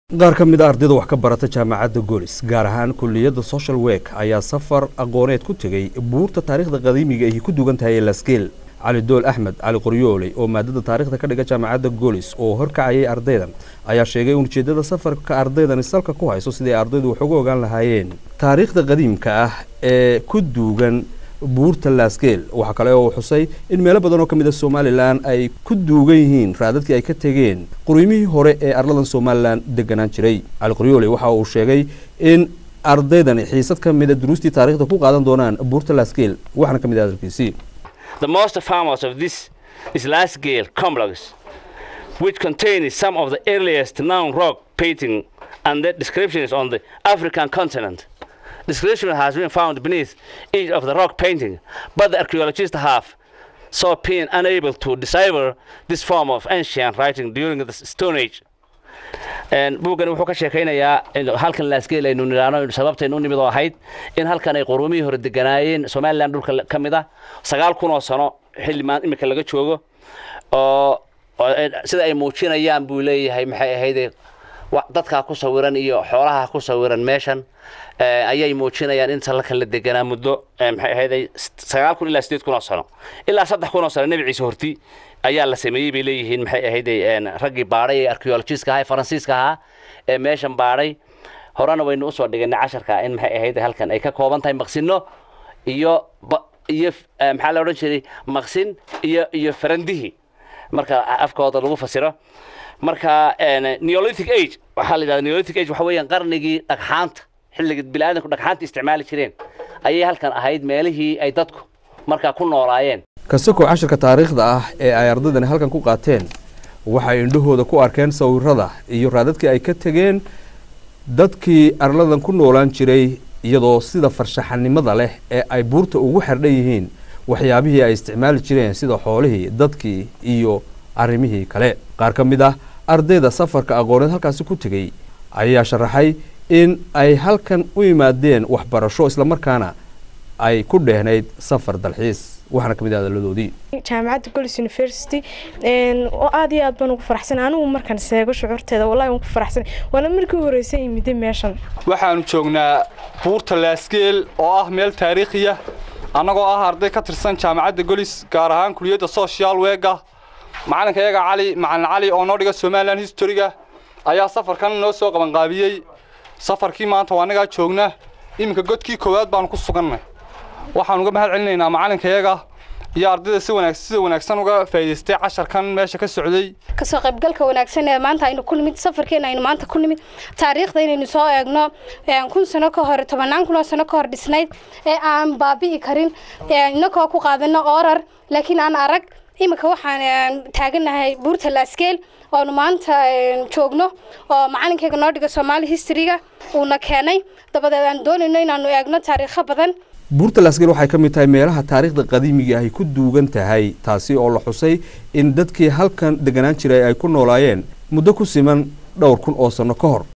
qaar ka mid a ardayda wax ka barata jaamacadda goolis gaar ahaan kulliyadda social work ayaa safar aqooneed ku tegey buurta taariikhda qadiimiga ahi ku dugan tahay ee laskeel cali dool axmed cali qoryooley oo maadada taarikhda ka dhiga jaamacadda goolis oo horkacayay ardaydan ayaa sheegay in ujeeddada safarka ardaydani salka ku hayso sidii ardaydu wax uga ogaan lahaayeen taariikhda qadiimka ah ee ku duugan buurta laasgeel waxaa kale oo xusay in meelo badan oo ka mid a somalilan ay ku duugan yihiin raadadkii ay ka tegeen quriymihii hore ee arladan somalilan deganaan jiray cali qoryoole waxa uu sheegay in ardaydani xiisad ka mida duruustii taarikhda ku qaadan doonaan buurta laasgeel waxaana ka mid ah hadalkiisii The most famous of this is Lasgale complex, which contains some of the earliest known rock painting and the descriptions on the African continent. Description has been found beneath each of the rock painting, but the archaeologists have so been unable to decipher this form of ancient writing during the Stone Age. buuggan wuxuu ka sheekaynayaa halkan laasgeel aynu nidhaano sababtaynu u nimid oo ahayd in halkan ay quruumihii hore deganaayeen somalilan dhulka ka mid ah sagaal kun oo sano xilli maan imika laga joogo oo sida ay muujinayaan buu leeyahay maxay ahayde dadkaa ku sawiran iyo xoolaha ku sawiran meeshan ayay muujinayaan inta halkan la deganaa muddo maxay ahayde sagaal kun ilaa sideed kun oo sano ilaa saddex kun oo sano nebi ciise horti ayaa la sameeyey bay leeyihiin maxay ahayde raggii baadhay ee archaeologiska ahaa ee faransiiska ahaa ee meeshan baadhay horena waynu usoo dhiganay casharka in maxay ahayde halkan ay ka kooban tahay maqsino iyo iyo maxaa la odhan jiray maqsin iyo iyo farandihii marka afkooda lagu fasiro marka neolithic age waxaa la yidhahda neolithic age waxa weeyaan qarnigii dhagxaanta xilliga bini'aadanku dhagxaanta isticmaali jireen ayay halkan ahayd meelihii ay dadku markaa ku noolaayeen kasakoo cashirka taariikhda ah ee ay ardaydani halkan ku qaateen waxay indhahooda ku arkeen sawirada iyo raadadkii ay ka tegeen dadkii arladan ku noolaan jiray iyadoo sida farshaxanimada leh ee ay buurta ugu xerdhan yihiin waxyaabihii ay isticmaali jireen sida xoolihii dadkii iyo arrimihii kale qaar ka mid ah ardayda safarka aqooneed halkaasi ku tegey ayaa sharaxay in ay halkan u yimaadeen waxbarasho islamarkaana ay ku dheehnayd safar dalxiis waxaana ka mid ah hadaladoodii jaamacadda golis university oo aad iyo aad baan ugu faraxsan anigu markaan seego shucuurteeda wallahi waan ku faraxsan waana markii u horreysay imiday meeshan waxaanu joognaa buurta laasgeel oo ah meel taariikhiya annagoo ah arday ka tirsan jaamacadda golis gaar ahaan kuliyadda social weega macalinka iyaga cali macalin cali oo noo dhiga somalilan historyga ayaa safarkan noo soo qabanqaabiyey safarkii maanta waa annagaa joogna iminka godkii koowaad baanu ku sugannay waxaan uga mahad celinaynaa macalinkayaga iyo ardayda si wanaag sida wanaagsan uga faa'iidaystay casharkan meesha ka socday kasoo qaybgalka wanaagsan ee maanta aynu ku nimid safarkeena aynu maanta ku nimid taariikhda inaynu soo eegno kun sano ka hor tobannaan kun oo sano ka hor dhisnayd ee aan baabi'i karin inakoo ku qaadano oorar laakiin aan arag iminka waxaan taaganahay buurta laasgeel oonu maanta joogno oo macalinkayga noo dhiga soomaali historyga uuna keenay dabadeed aan doonayno inaanu eegno taariikho badan buurta laasgeel waxay ka mid tahay meelaha taariikhda qadiimiga ahy ku duugan tahay taasi oo la xusay in dadkii halkan deganaan jiray ay ku noolaayeen muddo ku siman dhowr kun oo sanno ka hor